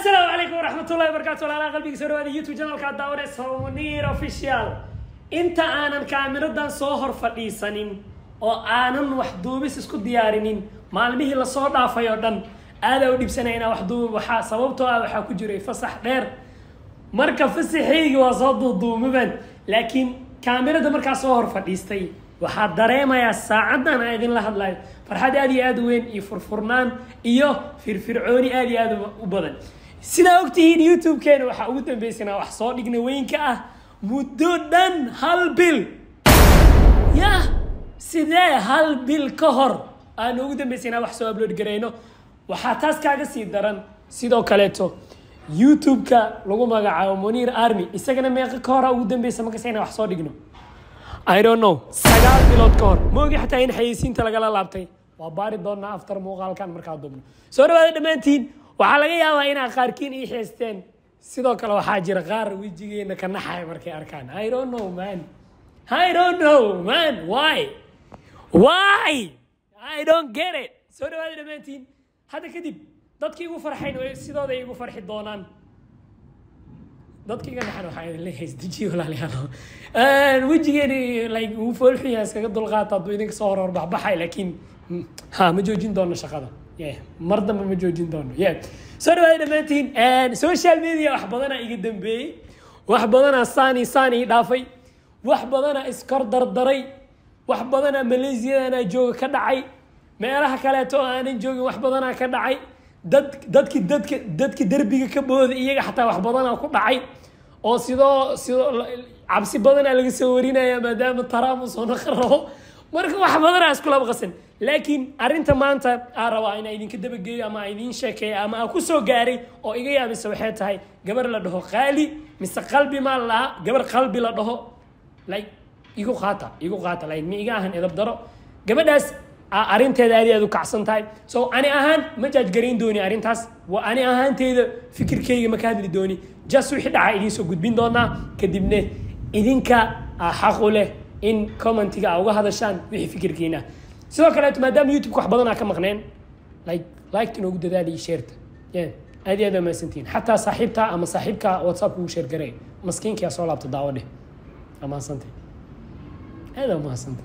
asalaamu calaykum waraxmatullahi wabarakaatu walaalaha qalbiga soo dhawaada youtube channelka daawanaysa munir official inta aanan kaamiradan soo hor fadhiisanin oo aanan wax duubis isku diyaarinin maalmihii lasoo dhaafay oo dhan aadaa u dhibsanaya inaa wax duubi waxaa sababtoo ah waxaa ku jiray fasax dheer marka fasaxaygi waa soo duuduumaban laakiin kaamirada markaa soo hor fadhiistay waxaa dareemayaa saacadan aan idinla hadlayo farxad aad iyo aad u weyn iyo furfurnaan iyo firfircooni aad iyo aad u badan sidaa ogtihiin youtube-keena waxaa ugu dambeysana wax soo dhigna weynka ah muddo dhan hal bil yah sidee hal bil ka hor aan ugu dambeysana wax soo upload garayno waxaa taas kaaga sii daran sidoo kaleeto youtube-ka lagu magacaabo munir army isagana meeqa ka hora ugu dambeysa markasta inaan wax soo dhigno I don't know sagaal bilood ka hor ma ogi xataa in xayeysiinta lagala laabtay waa baari doonaa aftar muuqaalkan markaa dubno soo dhawaada dhammaantiin waxaa laga yaabaa inaa qaarkiin ii xeesteen sidoo kale waxaa jira qaar wejigeena ka naxaya markay arkaan I don't know man I don't know man why why I don't get it soo dhawaada dhammaantiin hadda kadib dadkii igu farxayn way sidooda igu farxi doonaan dadka iga dhaxan waxaa idin leeyahay isdejiyo walaalayaal wejigeeni like wuu foolxun yahay iskaga dulqaata hadduu idinka soo hor horbaxbaxay laakiin ha ma joojin doono shaqada yeah mar dambe ma joojin doono yeah soo dhawaada dhammaantiin social media wax badanaa iga dambeeyey wax badanaa saani saani dhaafay wax badanaa iskor dardaray wax badanaa malaysiyadanaa jooga ka dhacay meelaha kaleeto oo aanan joogin wax badanaa ka dhacay dad dadki dadka dadki derbiga ka booda iyaga xataa wax badanaa ku dhacay oo sidoo sidoo cabsi badanaa laga soo warinaya maadaama taraam uu soo naqan rabo marka wax badanaa iskulaba qasan laakiin arrinta maanta aa rabaa inaa idinka dabageeyo ama aa idiin sheekeeyo ama aa kusoo gaaray oo iga yaabisa waxay tahay gabar la dhaho qaali mise qalbi maa la lahaa gabar qalbi la dhaho like igu qaata igu qaata like ma iga ahan edab daro gabadhaas arrinteeda aad aad u kacsan tahay so ani ahaan ma jaajgarayn dooni arrintaas waa ani ahaanteyda fikirkeyga ma ka hadli dooni just wixii dhaca idiin soo gudbin doonaa kadibne idinka xaq u leh in commentiga aa uga hadashaan wixii fikirkiina sidoo kaleeto maadaama youtube-ka wax badan aa ka maqneen like liked inoogu dadaali iyo sheerta yeah aad iyo aad waa mahadsantihiin xataa saaxiibta ama saaxiibka whatsapp ugu sheer garay maskiinkiyaa soo laabta daawo dheh waa mahadsantay aad waa mahadsantay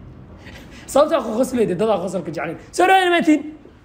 sababtaa qosleyda dadaa qosolka jeclayn soo dhawaada dhamaantiin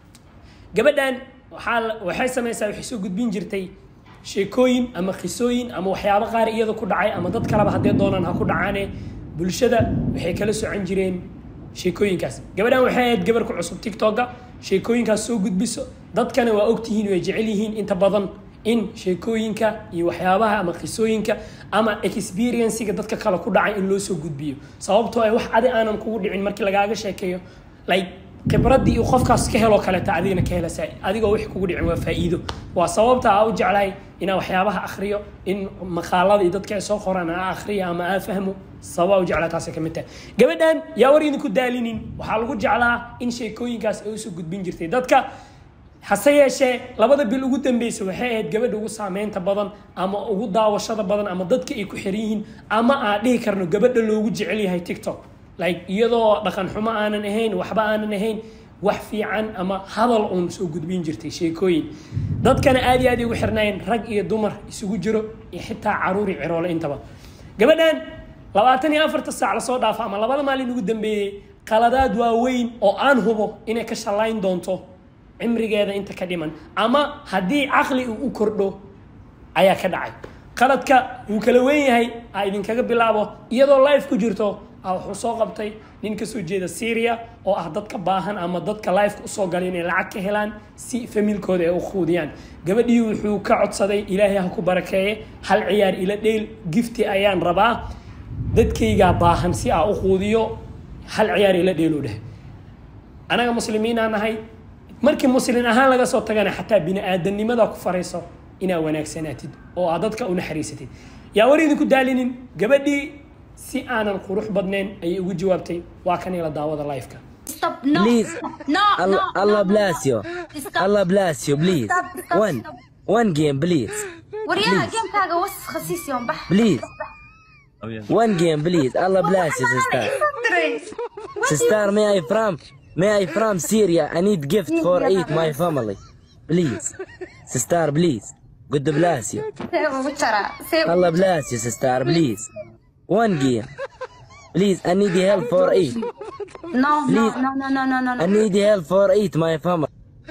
gabadhan waxaa waxay samaysaa waxay soo gudbin jirtay sheekooyin ama qisooyin ama waxyaabo qaar iyada ku dhacay ama dad kaleba haddee doonaan ha ku dhacaane bulshada waxay kala socon jireen sheekooyinkaas gabadhan waxay ahayd gabar ku cusub tiktoka sheekooyinkaas soo gudbiso dadkana waa ogtihiin way jecel yihiin inta badan in sheekooyinka iyo waxyaabaha ama qisooyinka ama experienciga dadka kale ku dhacay in loo soo gudbiyo sababtoo ay wax adi aanan kugu dhicin markii lagaaga sheekeeyo like khibradii uu qofkaas ka helo kaleeta adigana ka helasa adigoo wixii kugu dhicin waa faa'iido waa sababta aa u jeclahay inaa waxyaabaha akhriyo in maqaalada iyo dadka ay soo qoraan aa akhriya ama aa fahmo sababa u jeclaa taasay ka mid tahay gabadhan yaa war idinku daalinin waxaa lagu jeclaa in sheekooyinkaas ay usoo gudbin jirtay dadka hase yeeshee labada bil ugu dambeysa waxay ahayd gabadha ugu saameynta badan ama ugu daawashada badan ama dadka ay ku xiran yihiin ama aan dhihi karno gabadha loogu jecel yahay tiktok like iyadoo dhaqan xumo aanan ahayn waxba aanan ahayn wax fiican ama hadal uun soo gudbin jirtay sheekooyin dadkana aad iyo aad ugu xirnaayeen rag iyo dumar isugu jiro iyo xitaa caruuri ciroole intaba gabadhan labaatan iyo afarta saac lasoo dhaafo ama labada maalin ugu dambeeyey qaladaad waaweyn oo aan hubo inay ka shallayn doonto cimrigeeda inta ka dhiman ama haddii caqli uu u kordho ayaa ka dhacay qaladka wuu kala weyn yahay a idinkaga bilaabo iyadoo life ku jirto a wuxuu soo qabtay nin kasoo jeeda syria oo ah dadka baahan ama dadka lifeka usoo galay inay lacag ka helaan si familkooda ay u quudiyaan gabadhii wuxuu ka codsaday ilaahay ha ku barakeeye hal ciyaar ila dheyl gifti ayaan rabaa dadkaygaa baahan si aa u quudiyo hal ciyaar ila dheelu dheh anaga muslimiinaa nahay markii muslin ahaan laga soo tagana xataa bini aadamnimada ku farayso inaa wanaagsanaatid oo aad dadka u naxariisatid yaa war idinku daalinin gabadhii si aanan qurux badnayn ayay ugu jawaabtay waa kan ila daawada lifeka Stop. No. Please. No. Allah, no, Allah no, bless no. you. Stop. Allah bless you, please. Stop, stop, One, stop. one game, please. وريها جيم كاغا وسخ خسيس يوم بح Please. One game, please. Allah bless you, sister. Sister, may I from? May I from Syria? I need gift for eat my family. Please. Sister, please. God bless you. see ugu jaraa see Allah bless you, sister, please. One game. Please, I need help for eight. no no Please. no no no no no I no need help for eight, my family.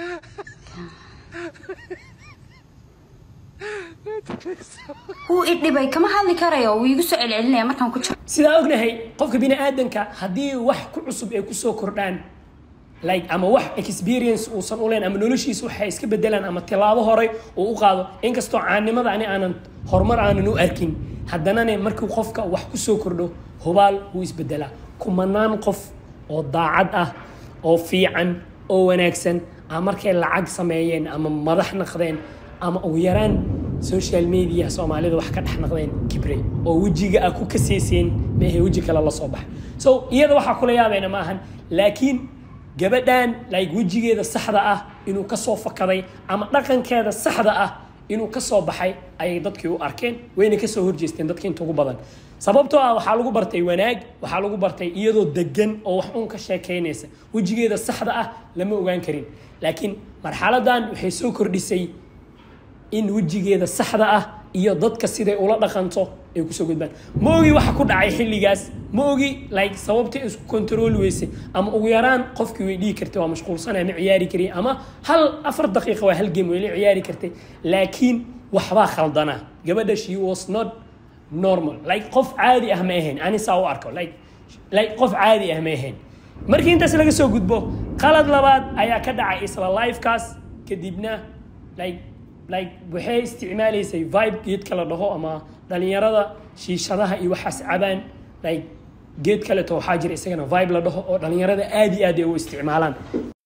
wuu i dhibay kama hadli karayo wuu igu soo celcelinaya markaan ku jiro sidaa ognahay qofka bini aadanka haddii wax ku cusub ay kusoo kordhaan like ama wax experience uusan u leen ama noloshiisa waxay iska bedelaan ama tilaabo hore uu u qaado inkastoo caanimada ani aanan horumar aanan u arkin haddanane markuu qofka wax kusoo kordho hubaal wuu isbedelaa kumanaan qof oo daacad ah oo fiican oo wanaagsan ama markay lacag sameeyeen ama madax naqdeen ama ugu yaraan social media soomaalida wax ka dhex naqdeen kibre oo wejiga ah ku kaseyseen meehe weji kale la soo baxay so iyada waxaa kula yaabeena ma ahan laakiin gabadhan like wejigeeda saxda ah inuu ka soo fakaday ama dhaqankeeda saxda ah inuu ka soo baxay ayay dadkii u arkeen wayna ka soo horjeesteen dadkii inta ugu badan sababtoo ah waxaa lagu bartay wanaag waxaa lagu bartay iyadoo degan oo wax uun ka sheekaynaysa wejigeeda saxda ah lama ogaan karin laakiin marxaladan waxay soo kordhisay in wejigeeda saxda ah iyo dadka siday ula dhaqanto ay kusoo gudbaan ma ogi waxa ku dhacay xilligaas ma ogi like sababta ay isku kontrooli weysay ama ugu yaraan qofkii way dhihi kartay waa mashquulsanaya ma ciyaari kariy ama hal afar daqiiqa waa hal game way la ciyaari kartay laakiin waxbaa khaldanaa gabadha she was not normal like qof caadi ah ma ahayn ani saa u arko like like qof caadi ah ma ahayn markii intaas laga soo gudbo qalad labaad ayaa ka dhacay isla lifekaas kadibna like like waxay isticmaalaysay vibe geedka la dhaho ama dhalinyarada shiishadaha iyo waxaas cabaan like geed kaleto waxaa jira isagana vibe la dhaho oo dhalinyarada aad iyo aad ay u isticmaalaan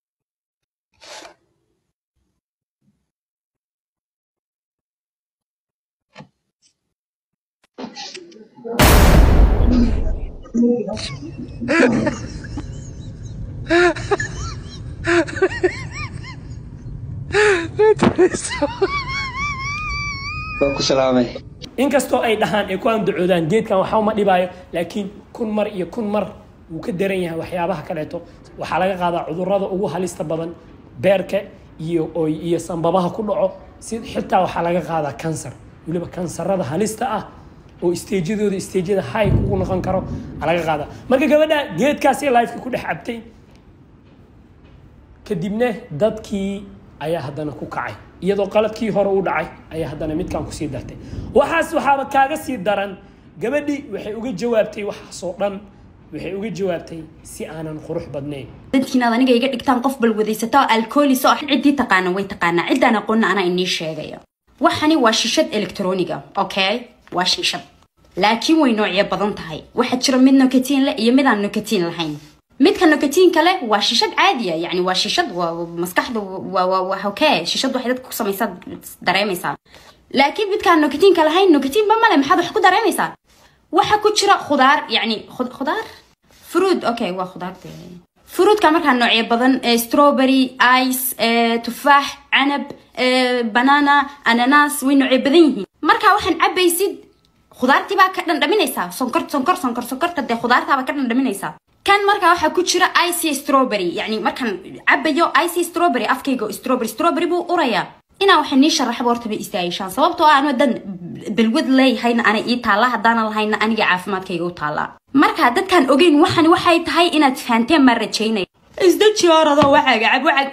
waa ku salaamay inkastoo ay dhahaan ay ku andacoodaan geedkan waxba ma dhibaayo laakiin kun mar iyo kun mar wuu ka daran yahay waxyaabaha kaleeto waxaa laga qaadaa cudurrada ugu halista badan beerka iyo oo iyo sanbabaha ku dhaco si xitaa waxaa laga qaadaa kansar weliba kansarada halista ah oo isteejyadooda isteejyada high kugu noqon karo aa laga qaadaa marka gabadha geedkaasi lifeka ku dhex cabtay kadibna dadkii ayaa haddana ku kacay iyadoo qaladkii hore u dhacay ayaa haddana midkan kusii dartay waxaas waxaaba kaaga sii daran gabadhii waxay uga jawaabtay waxaasoo dhan waxay uga jawaabtay si aanan qurux badnayn dadkiinaad aniga iga dhigtaan qof balwadaysato oo alkoolis oo ciddii taqaana way taqaanaa ciddaan aqoonna anaa inii sheegaya waxani waa shishad elektroniga okay waa shishad laakiin way noocyo badan tahay waxaa jira mid nokatiin leh iyo mid aan nokatiin lahayn midka nokatiinka leh waa shishad caadiya yani waa shishad waa maskaxda waa waa waa okay shishad waxay dadka ku samaysaa dareemaysaa laakiin midkaan nokatiinka lahayn nokatiinba male maxaad wax ku dareemaysaa waxa ku jira khudaar yani khud- khudaar fruit okay waa khudaarta fruitka markaa noocyo badan eh, strawberry ice eh, tufaax canab eh, banana ananas way noocyo badan yihiin markaa waxaan cabaysid khudaartii baa ka dhandhaminaysaa sonkor sonkor sonkor sonkorta dee khudaartaabaa ka dhandhaminaysaa kan markaa waxaa ku jira icy strawberry yani markaan cabayo icy strawberry afkayga strawberry strawberry buu urayaa inaa waxay nii sharaxba horta bay istaagishaan sababtoo ah anoo dan balwad leeyahayna ana ii taalla haddaanan lahayna aniga caafimaadkayga u taallaa marka dadkaan ogeyn waxani waxay tahay inaad fahanteen maa rajaynaya isdaji oradoo waxaaga cab waxaag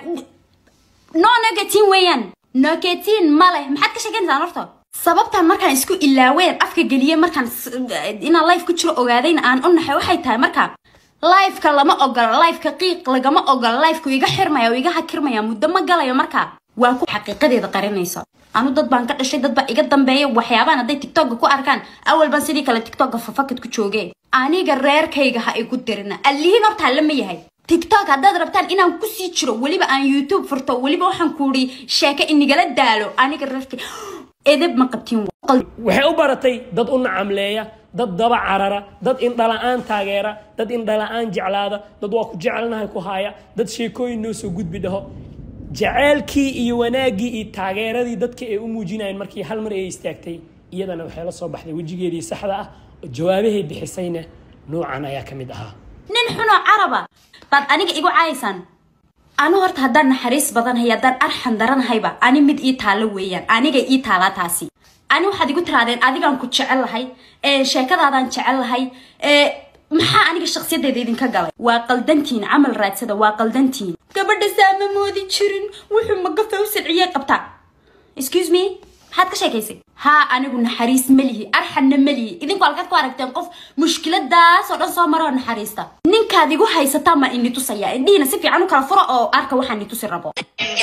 no nogatiin weeyaan nogatiin ma leh maxaad ka sheekeynaysaa horta sababtaan markaan isku ilaaween afka geliyey markaan s- inaan life ku jiro ogaadayna aan u naxay waxay tahay marka lifeka lama ogola lifeka qiiq lagama ogola lifeku iga xirmaya oo iga hakirmaya muddo ma galayo marka waa ku xaqiiqadeeda qarinaysa anu dad baan ka dhashay dad baa iga dambeeya waxyaabahan hadday tiktoka ku arkaan awal baan sidii kale tiktoka fafakad ku joogee aniga reerkayga ha igu dirina allihiin horta lama yahay tiktok haddaad rabtaan inaan kusii jiro weliba aan youtube furto weliba waxaan kuuri sheeke inigala daalo aniga reerkay edeb ma qabtiin waxay u baratay dad u nacamleeya dad daba carara dad indhala-aan taageera dad indhala-aan jeclaada dad waa ku jecelnahay ku haaya dad sheekooyin noo soo gudbi dhaho jaceylkii iyo wanaaggii iyo taageeradii dadka ay u muujinayeen markii hal mar ay istaagtay iyadana waxay la soo baxday wejigeedii saxda ah oo jawaabahay bixisayna noocan ayaa ka mid ahaa nin xunoo caraba baad aniga igu caayaysaan anu horta haddaan naxariis badanahay haddaan arxan daranahayba ani mid ii taalo weeyaan aniga ii taalaa taasi ani waxaad igu tiraadeen adigaan ku jecel lahay ee sheekadaadaan jecel lahay ee maxaa aniga shakhsiyadeeda idinka galay waa qaldantiin camal raadsada waa qaldantiin gabadha saama moodi jirin wuxuu magafa u silciyey qabtaa excuse me maxaad ka sheekaysay haa anigu naxariis melihi arxanna melihi idinku halkaad ku aragteen qof mushkiladaas oo dhan soo mara oo naxariista ninkaad igu haysataa maan ini tusaya indhihiina si fiican u kala furo oo arka waxaan i tusi rabo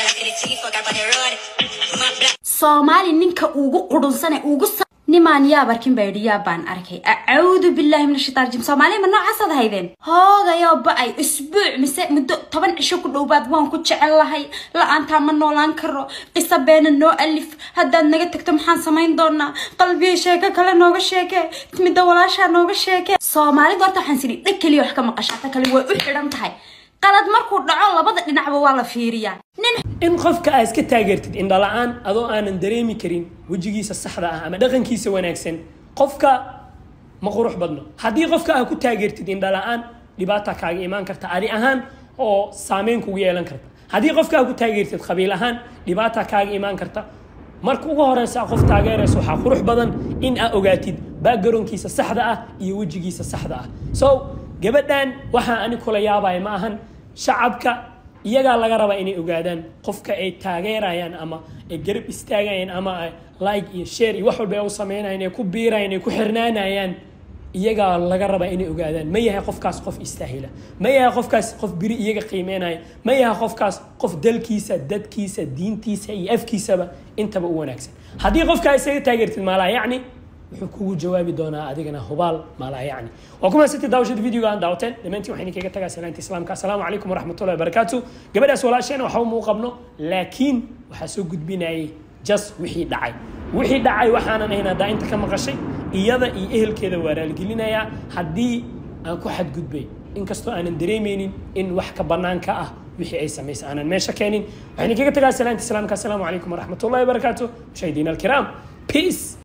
soomaali ninka ugu qudhunsane ugu sa- nimaan yaab arkin baa yidhi yaab baan arkay acuudu billahi min ashaitaan rajim soomaaliya ma noocaasaad haydeen hoogayoo ba-ay isbuuc mise muddo toban cisho ku dhowaad waan ku jecel lahay la-aantaa ma noolaan karo qiso beena noo alif haddaad naga tagto maxaan samayn doonaa qalbiya sheeko kale nooga sheekee midda walaashaa nooga sheekee soomaalida horta waxaan sidhi dhag keliya wax ka maqashaata kale way u xidhan tahay qalad markuu dhaco labada dhinacba waa la fiiriyaa nin in qofka aad iska taageertid indhala-aan adoo aanan dareemi karin wejigiisa saxda ah ama dhaqankiisa wanaagsan qofka ma qurux badno haddii qofka aad ku taageertid indhala-aan dhibaata kaaga imaan karta adi ahaan oo saameyn kugu yeelan karta haddii qofka aad ku taageertid qabiil ahaan dhibaata kaaga imaan karta marka ugu horeysa qof taageeraysa waxaa qurux badan in aad ogaatid backgroundkiisa saxda ah iyo wejigiisa saxda ah so gabadhan waxaa ani kula yaabaya ma ahan shacabka iyagaa laga rabaa inay ogaadaan qofka ay taageerayaan ama ay garab istaagayaan ama ay like iyo share iyo wax walba ay u sameynayaan ay ku biirayaan ay ku xirnaanayaan iyagaa laga rabaa inay ogaadaan ma yahay qofkaas qof istaahila ma yahay qofkaas qof biri iyaga qiimeynaya ma yahay qofkaas qof dalkiisa dadkiisa diintiisa iyo afkiisaba intaba u wanaagsan haddii qofkaa isaga taageertid maalaa yacni wuxuu kugu jawaabi doonaa adigana hubaal maalaa yacni waa kuma siti daawashada videoga aan daawateen dhammaantiin waxaan idinkaga tagaa salaanta islaamka asalaamu calaykum waraxmatullahi wabarakaatu gabadhaas walaasheena waxba uma u qabno laakiin waxaa soo gudbinayay jas wixii dhacay wixii dhacay waxaanan ahayn haddaa inta ka maqashay iyada iyo ehelkeeda waa raalgelinayaa haddii aan ku xadgudbay inkastoo aanan dareemeynin in wax ka banaanka ah wixii ay samaysay aanan meesha keenin waxaan idinkaga tagaa salaanta islaamka asalaamu calaykum waraxmatullahi wabarakaatu mushaahidiina alkiraam peace